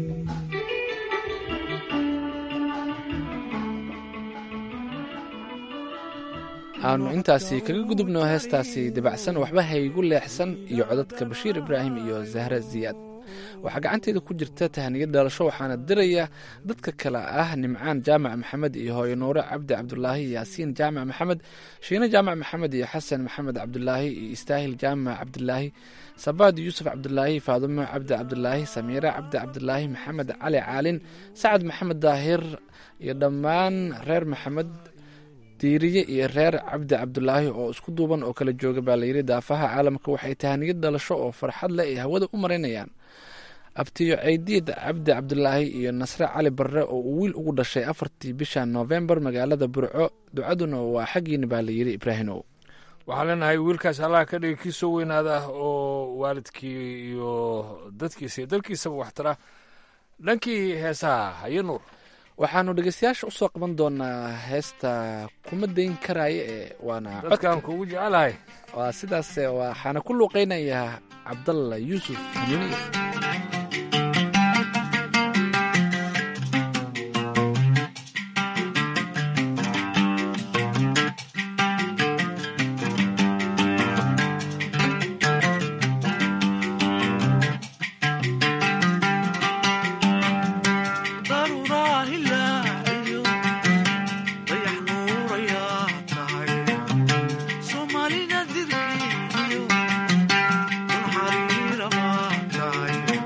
aanu intaasi kaga gudubno heestaasi dabacsan waxba haygu leexsan iyo codadka bashiir ibraahim iyo zahra ziyaad waxaa gacanteeda ku jirta tahniya dhalasho waxaana diraya dadka kale ah nimcaan jaamac maxamed iyo hooyo nuure cabdi cabdulaahi yaasiin jaamac maxamed shiine jaamac maxamed iyo xasan maxamed cabdulaahi iyo istaahil jaamac cabdulaahi sabaad yuusuf cabdulaahi faadumo cabdi cabdulaahi samiire cabdi cabdulaahi maxamed cali caalin sacad maxamed daahir iyo dhammaan reer maxamed diiriye iyo reer cabdi cabdulaahi oo isku duuban oo kala jooga baa layidhi daafaha caalamka waxay tahaniyad dhalasho oo farxad leh ay hawada u maraynayaan abtiyo ceydiid cabdi cabdulaahi iyo nasre cali barre oo uu wiil ugu dhashay afartii bisha noofembar magaalada burco ducaduna waa xaggiina baa layidhi ibraahimow waxaan leenahay wiilkaas allah ka dhigay kii soo weynaada ah oo waalidkii iyo dadkiisa iyo dalkiisaba waxtara dhankii heesaha haye nuur waxaanu dhegeystayaasha usoo qaban doonaa heesta kuma dayn karaayo ee waana dadkaan kugu jecelahay waa sidaas waxaana ku luuqeynayaa cabdalla yuusuf xamiiniye Soomaalida dirkeediyo dan xariira baa tahay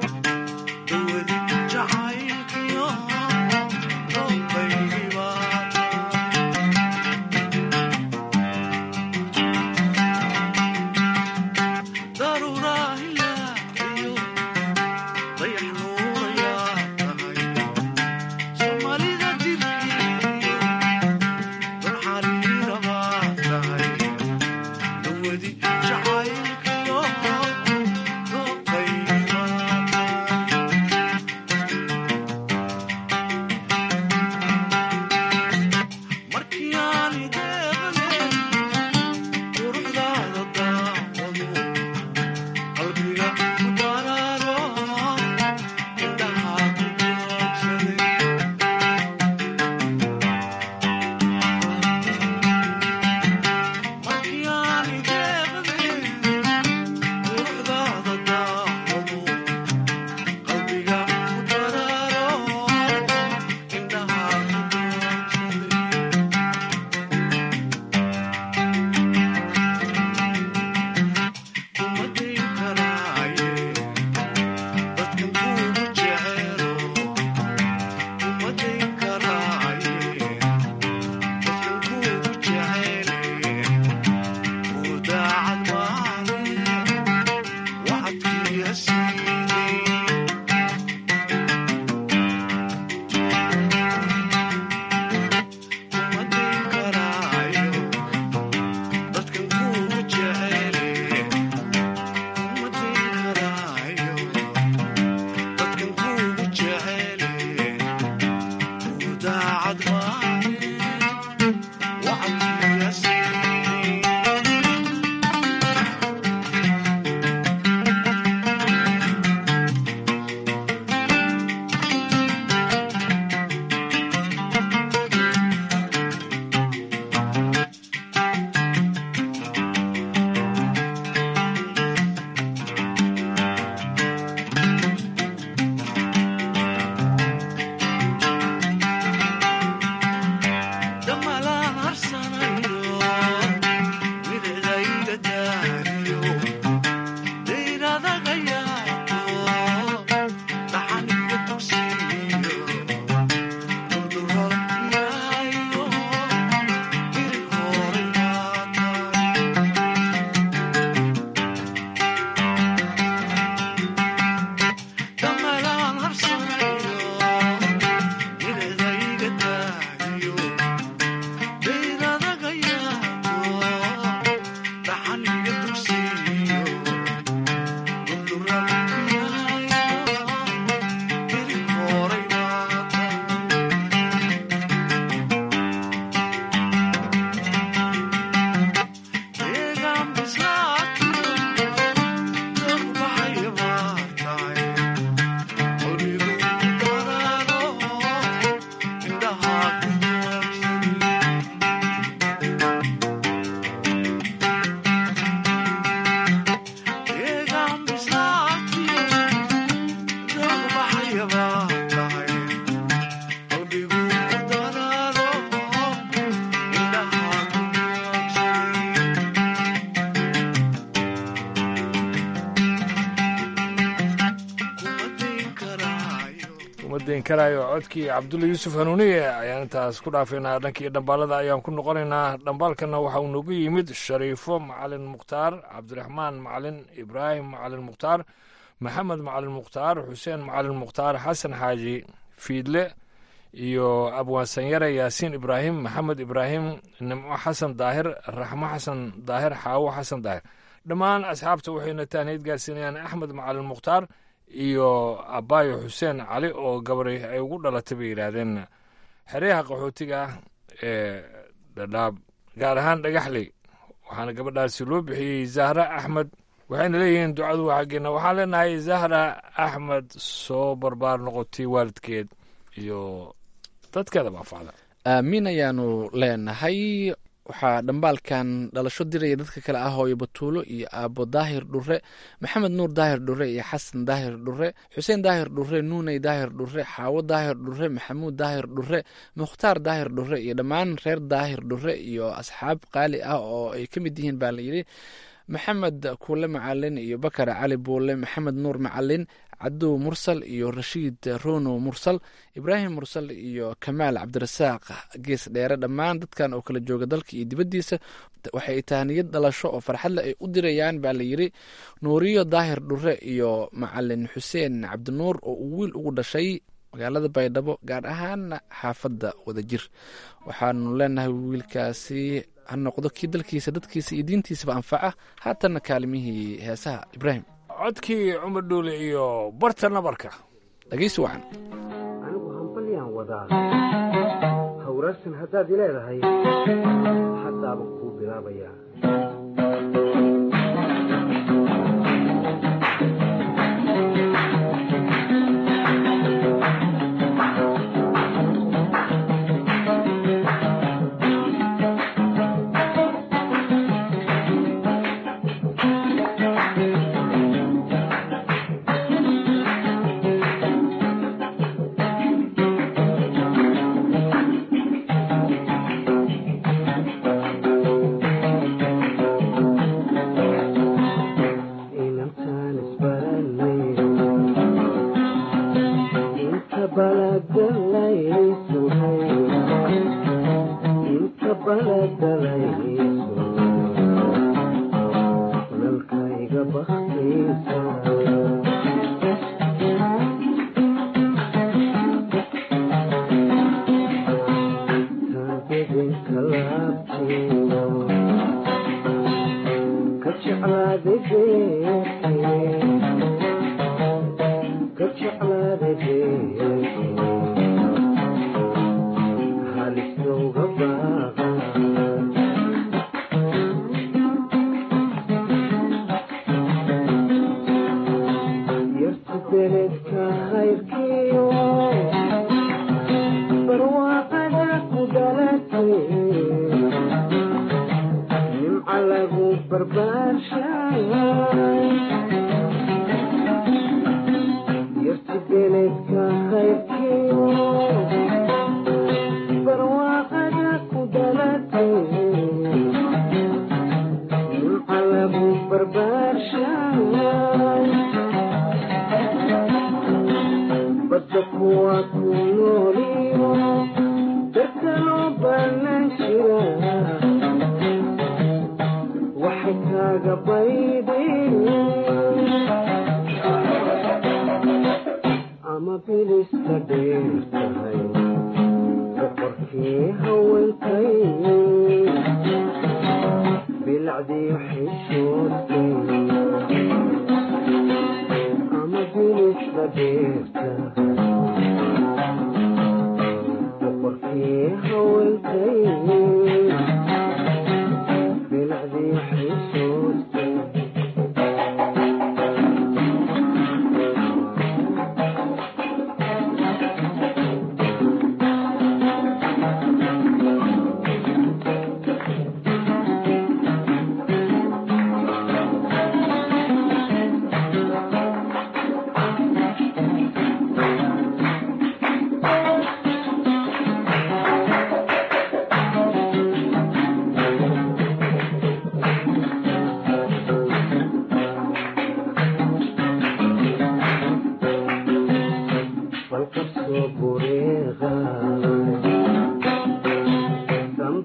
dayn karaayo codkii cabdulla yuusuf hanuuniye ayaan intaas ku dhaafaynaa dhankii dhambaalada ayaan ku noqonaynaa dhambaalkana waxa uu noogu yimid shariifo macalin mukhtaar cabdiraxmaan macalin ibraahim macalin mukhtaar maxamed macalin mukhtaar xuseen macalin mukhtaar xasan xaaji fiidle iyo abwaansanyare yaasiin ibraahim maxamed ibraahim nimco xasan daahir raxmo xasan daahir xaawo xasan daahir dhammaan asxaabta waxayna taaniyad gaarsiinayaan axmed macalin mukhtaar iyo abaayo xuseen cali oo gabari ay ugu dhalatay bay yidhaahdeen xeryaha qaxootiga ah ee dhadhaab gaar ahaan dhagaxley waxaana gabadhaasi loo bixiyey zahra axmed waxayna leeyihiin ducadu waa xaggeena waxaan leenahay zahra axmed soo barbaar noqotay waalidkeed iyo dadkeeda baafacda aamiin ayaanu leenahay waxaa dhambaalkan dhalasho diraya dadka kale ah hooyo batuulo iyo aabo daahir dhure maxamed nuur daahir dhure iyo xasan daahir dhure xuseen daahir dhure nuuney daahir dhure xaawo daahir dhure maxamuud daahir dhure mukhtaar daahir dhure iyo dhammaan reer daahir dhure iyo asxaab qaali ah oo ay ka mid yihiin baa layidhi maxamed kuule macalin iyo bakar cali buule maxamed nuur macalin cadow mursal iyo rashiid rono mursal ibraahim mursal iyo kamaal cabdirasaaq gees dheere dhammaan dadkan oo kala jooga dalka iyo dibaddiisa waxay tahaniyad dhalasho oo farxadle ay u dirayaan baa layidhi nuuriyo daahir dhure iyo macalin xuseen cabdinuur oo uu wiil ugu dhashay magaalada baydhabo gaar ahaana xaafadda wadajir waxaanu leenahay wiilkaasi ha noqdo kii dalkiisa dadkiisa iyo diintiisaba anfaca haatanna kaalimihii heesaha ibraahim codkii cumar dhuule iyo barta nabarka dhegaysi wacan anigu hambalyaan wadaa hawraarsan haddaad i leedahay haddaaba kuu bilaabayaa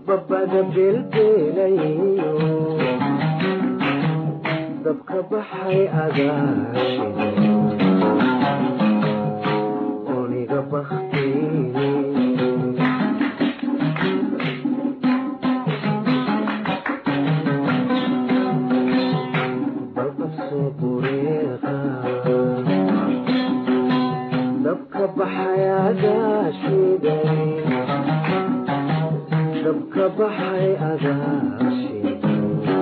babada belbelayo dabka baxay agaashida oniga baktini balqabsoo bureeqa dabka baxay agaashiday dabka baxay agaashiday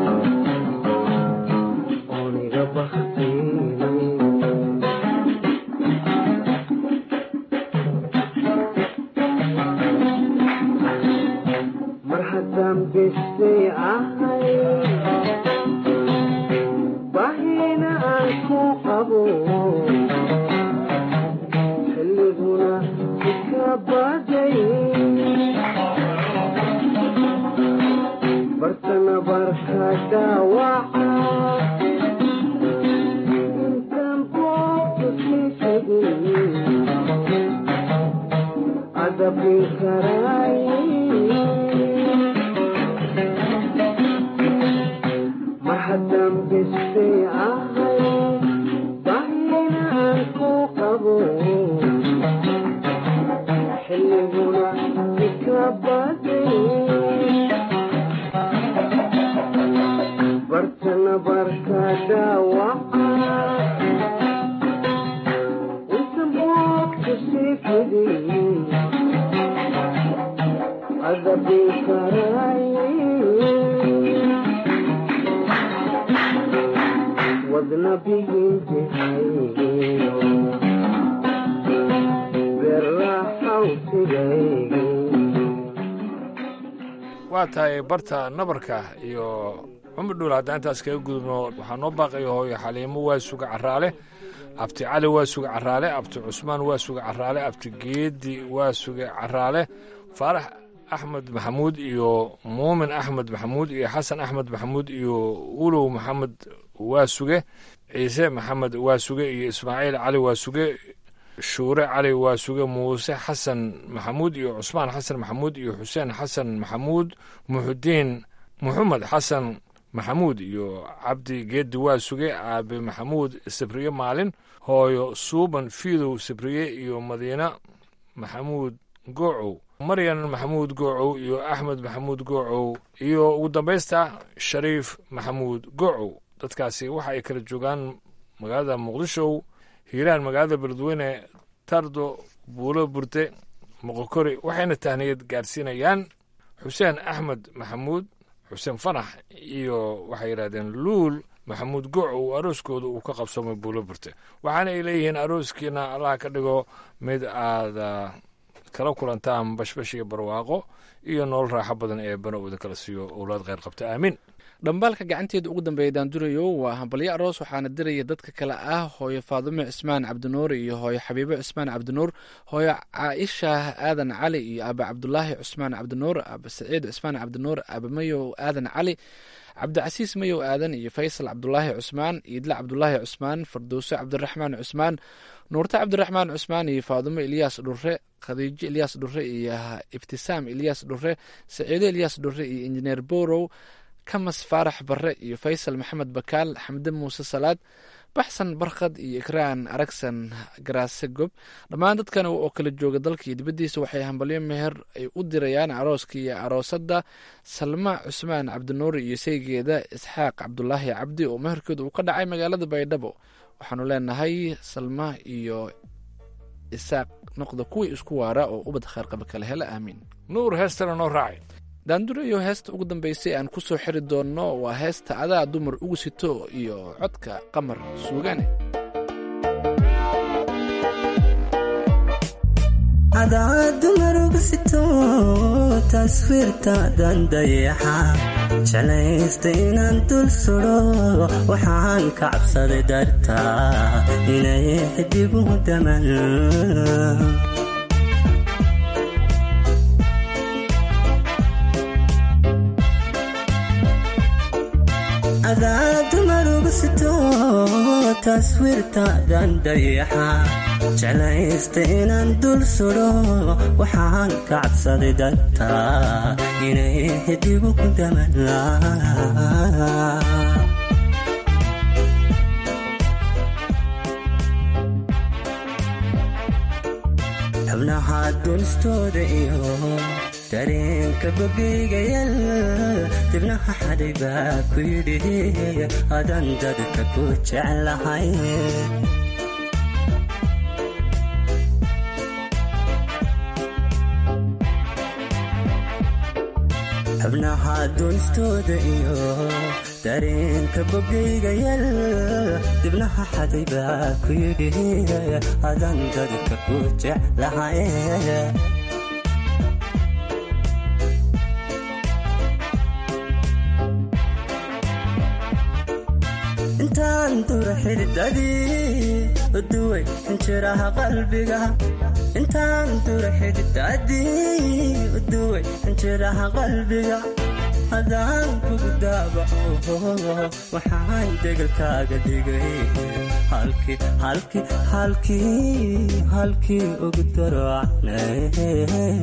oniga baktini mar haddaan bestay ahay bahina aan ku qabo xilliguna iska baday bartana barka dhaawaca intaan boobka sii tegin adabin karaay mar haddaan bestay ahay bahina aan ku qabo xilliguna ika baday bartana barka dhaawaca intan boobka sii fidin adabin karaay wadna bihintihaygiyo berraxawsigaygi waa tahay barta nabarka iyo cumar dhuul haddaan intaas kaga gudubno waxaa noo baaqaya hooyo xaliimo waa suga caraale abti cali waa suga caraale abti cusmaan waa suga caraale abti geedi waa suga caraale faarax axmed maxamuud iyo muumin axmed maxamuud iyo xasan axmed maxamuud iyo ulow maxamed waa suge ciise maxamed waa suge iyo ismaaciil cali waa suge shuure cali waa suge muuse xasan maxamuud iyo cusmaan xasan maxamuud iyo xuseen xasan maxamuud muxudiin muxamed xasan maxamuud iyo cabdi geedi waa suge aabe maxamuud sabriye maalin hooyo suuban fiidow sabriye iyo madiina maxamuud goocow maryan maxamuud goocow iyo axmed maxamuud goocow iyo ugu dambaysta shariif maxamuud goocow dadkaasi waxa ay kala joogaan magaalada muqdisho hiiraan magaalada beledweyne tardo buulo burde moqokori waxayna tahniyad gaarsiinayaan xuseen axmed maxamuud xuseen fanax iyo waxay yidhahdeen luul maxamuud goocow arooskooda uu ka qabsoomay buulo burte waxaana ay leeyihiin arooskiina allah ka dhigo mid aada kala kulantaan bashbash iyo barwaaqo iyo nolol raaxo badan ee banowda kala siiyo owlaad kheyr qabta aamiin dhambaalka gacanteeda ugu dambeeya daandurayo waa hambalyo aroos waxaana diraya dadka kale ah hooyo faadumo cismaan cabdinuur iyo hooyo xabiibo cismaan cabdinuur hooyo caaisha aadan cali iyo aaba cabdulaahi cusmaan cabdinuur aaba saciid cusmaan cabdinuur aaba mayow aadan cali cabdicasiis mayow aadan iyo faysal cabdulaahi cusmaan iidle cabdulaahi cusmaan fardowso cabdiraxmaan cusmaan nuurte cabdiraxmaan cusmaan iyo faadumo ilyaas dhure khadiijo ilyaas dhure iyo ibtisaam ilyaas dhure saciido ilyaas dhure iyo injineer borow kamas faarax barre iyo faysal maxamed bakaal xamde muuse salaad baxsan barkhad iyo ikraan aragsan garaase gob dhammaan dadkan oo kala jooga dalka iyo dibaddiisa waxay hambalyo meher ay u dirayaan arooska iyo aroosadda salma cusmaan cabdinuur iyo saygeeda isxaaq cabdulaahi cabdi oo meherkooda uu ka dhacay magaalada baydhabo waxaanu leenahay salma iyo isaaq noqda kuwii isku waara oo ubad khayrqaba kala hela aamiin nuur heestana noo raacay daandurayo heesta ugu dambaysay aan ku soo xiri doonno waa heesta adaa dumar ugu sito iyo codka qamar suugane adaa dumar ugu sito taswiirtaadan dayaxa jeclaysta inaan dul sudo waxaan ka cabsaday dartaa inay xidigu daman adaa dumar ugu sito taswiirtaadan dayaxa jeclaysta inaan dul sudo waxaan ka cabsaday dartaa inay xidigu ku damanlaa xubnaha dunistooda iyo dareenka bogeygayal dibnaha xaday baa ku yidhi adan dadka ku jeclahay xubnaha dunistooda iyo dareenka bogeygayal dibnaha xaday baa ku yidhi adan dadka ku jeclahay intaan dura xididadii uduway injiraha qalbiga intaan dura xididadii uduway injiraha qalbiga hadaan kugu daabaco waxaan degalkaaga dhigay halkii halkii halkii halkii ugu darocnay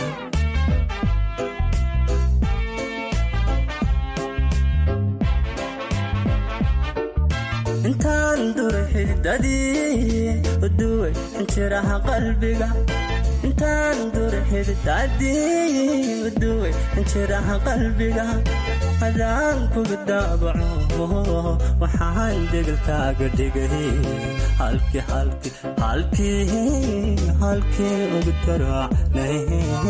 intaan dura xididadii uduway injiraha qalbiga intaan dura xididadii uduway injiraha qalbiga hadaan kuga daabaco waxaan degalkaaga dhigay halkii halkii halkii halkii ugu darocnay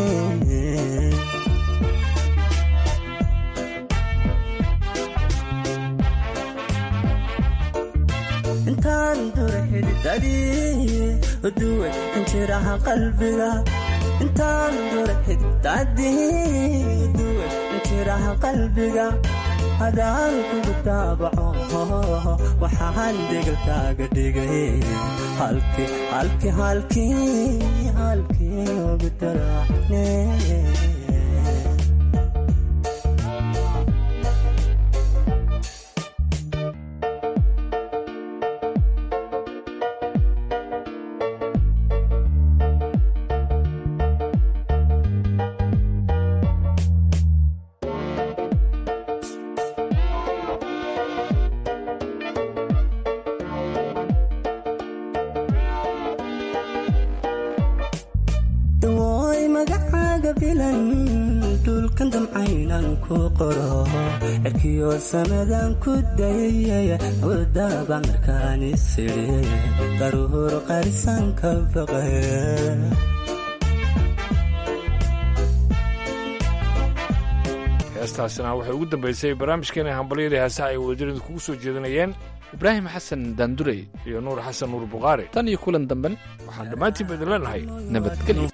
intaan dura xididadii uduway injiraha qalbiga intaan dura xididadii uduway injiraha qalbiga hadaan kugu daabaco waxaan degalkaaga dhigay halkii halkii halkii halkii ugu daracne dawooy magacaaga bilan dhulkan damcaynan ku qoro cirkiyo samadan ku dayay wadaba markaan isiri daruur qarisan ka baqe heestaasina waxay ugu dambaysay barnaamijkeena hambalyada heesaha ay wadajiradu kugu soo jeedinayeen ibraahim xasan daandurey iyo nuur xasan nuur bukhaari tan iyo kulan damben waxaan dhammaantiinba idin leenahay nabadgelyo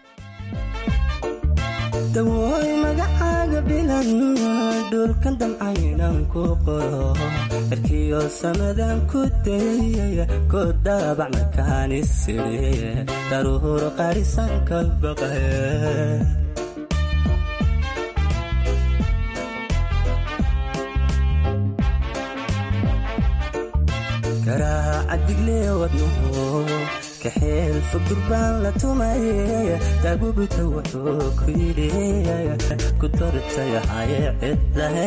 dawooy magacaaga bilan dhulkan damcaynan ku qoro cirkiyo samadan ku dayay ku daabac markaan isiri daruur qarisan ka baqe garaaca diglee wadnuhu kaxeel fog durbaan la tumaye daabubita wuxuu ku yidhi ku dartayahaye cidlahe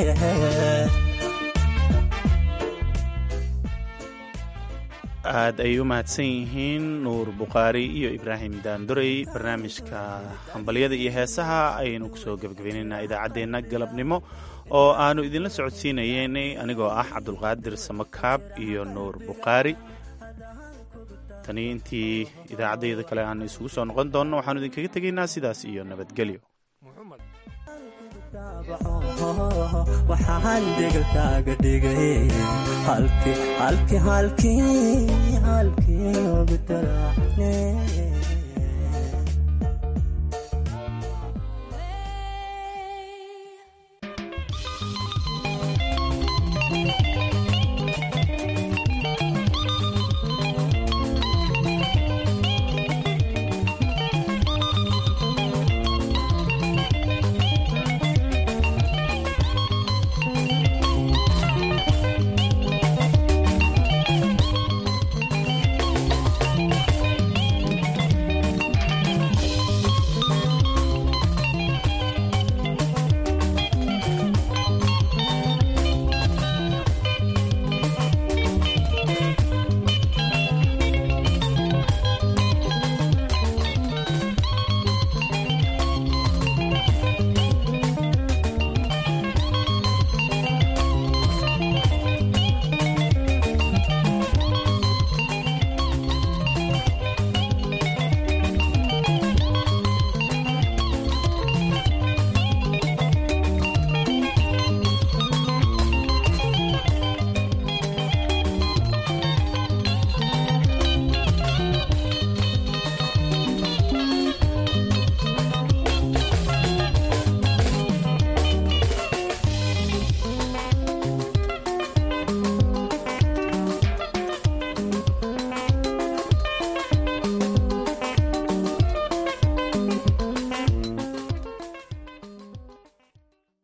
aad ay u mahadsan yihiin nuur bukhaari iyo ibraahim daandorey barnaamijka hambalyada iyo heesaha ayaynu kusoo gebagabaynaynaa idaacaddeenna galabnimo oo aanu idinla socodsiinayeynay anigoo ah cabdulqaadir samakaab iyo nuur bukhaari tani intii idaacaddayda kale aanu isugu soo noqon doonno waxaanu idinkaga tegaynaa sidaas iyo nabadgelyo waxaan degalkaaga dhigay halkii halkii halkii halkii ugu daracne